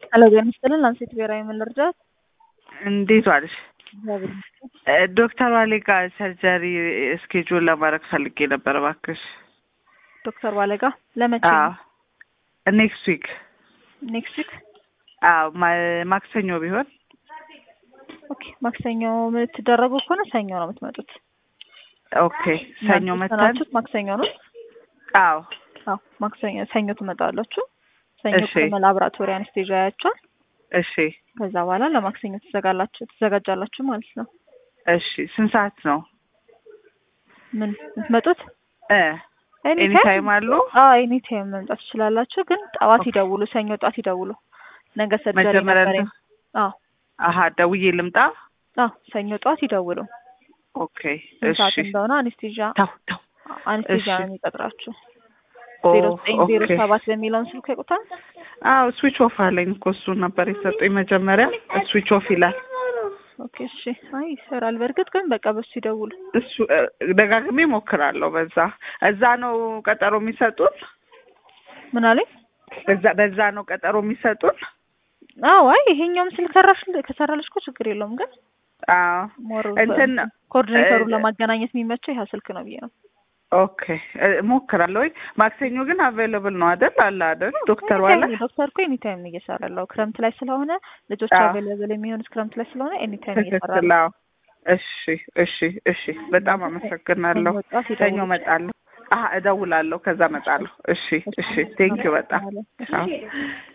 ሄሎ ጤና ይስጥልን ላንሴት ብሔራዊ ምን ልርዳት? እንዴት ዋልሽ? እግዚአብሔር ይመስገን። እ ዶክተር ዋሌ ጋር ሰርጀሪ እስኬጁል ለማድረግ ፈልጌ ነበር እባክሽ። ዶክተር ባለጋ ለመቼ አዎ ኔክስት ዊክ ኔክስት ዊክ? አዎ ማ- ማክሰኞ ቢሆን ኦኬ ማክሰኞ የምትደረጉ ከሆነ ሰኞ ነው የምትመጡት። ኦኬ ሰኞ እናንተ መተን የተሰናችሁት ማክሰኞ ነው? አዎ አዎ ማክሰኞ ሰኞ ትመጣላችሁ። ሰኞ እሺ። ቅድመ ላብራቶሪ አነስቴዥያ ያያቸዋል። እሺ ከዛ በኋላ ለማክሰኞ ትዘጋላችሁ ትዘጋጃላችሁ ማለት ነው። እሺ ስንት ሰዓት ነው ምን የምትመጡት? እ ኤኒ ኤኒ ታይም አሉ አዎ ኤኒ ታይም መምጣት ትችላላችሁ። ግን ጠዋት ኦኬ። ይደውሉ፣ ሰኞ ጠዋት ይደውሉ። ነገ ሰርጀሪ መጀመሪያ ነበረኝ። እንትን- አዎ አሀ ደውዬ ልምጣ አዎ ሰኞ ጠዋት ይደውሉ። ኦኬ ስንት ሰዓት እሺ እንደሆነ አኔስቴዣ ተው ተው አኔስቴዣ እሺ። ነው የሚቀጥራችሁ። ኦ ዜሮ ዘጠኝ ዜሮ ኦኬ ሰባት በሚለውን ስልክ ያውቁታል። አዎ ስዊች ኦፍ አለኝ እኮ እሱን ነበር የሰጡኝ መጀመሪያ ስዊች ኦፍ ይላል ኦኬ እሺ። አይ ይሰራል። በእርግጥ ግን በቃ በሱ ይደውሉ። እሱ እ፣ ደጋግሜ ሞክራለሁ በዛ እዛ ነው ቀጠሮ የሚሰጡን ምን አለኝ? በዛ በዛ ነው ቀጠሮ የሚሰጡን አዎ አይ ይሄኛውም ስልክ ሰራሽ ከሰራልሽ እኮ ችግር የለውም። ግን አዎ ሞር እንትን ኮኦርዲኔተሩን እ- ለማገናኘት የሚመቸው ይሄ ስልክ ነው ብዬ ነው። ኦኬ እ፣ ሞክራለሁ ወይ ማክሰኞ ግን አቬይለብል ነው አይደል አለ አይደል ዶክተር ዋለ ኤኒታይም ዶክተር እኮ ኤኒታይም ነው እየሰራ ያለው ክረምት ላይ ስለሆነ ልጆች አዎ። አቬይለብል የሚሆኑት ክረምት ላይ ስለሆነ ኤኒታይም እየሰራ ትክክል ነው። አዎ እሺ እሺ እሺ በጣም አመሰግናለሁ ሰኞ ጠዋት ሰኞ ይደውሉ። እመጣለሁ አሀ እደውላለሁ ከዛ እመጣለሁ እሺ እሺ ቴንኪው በጣም እሺ። አዎ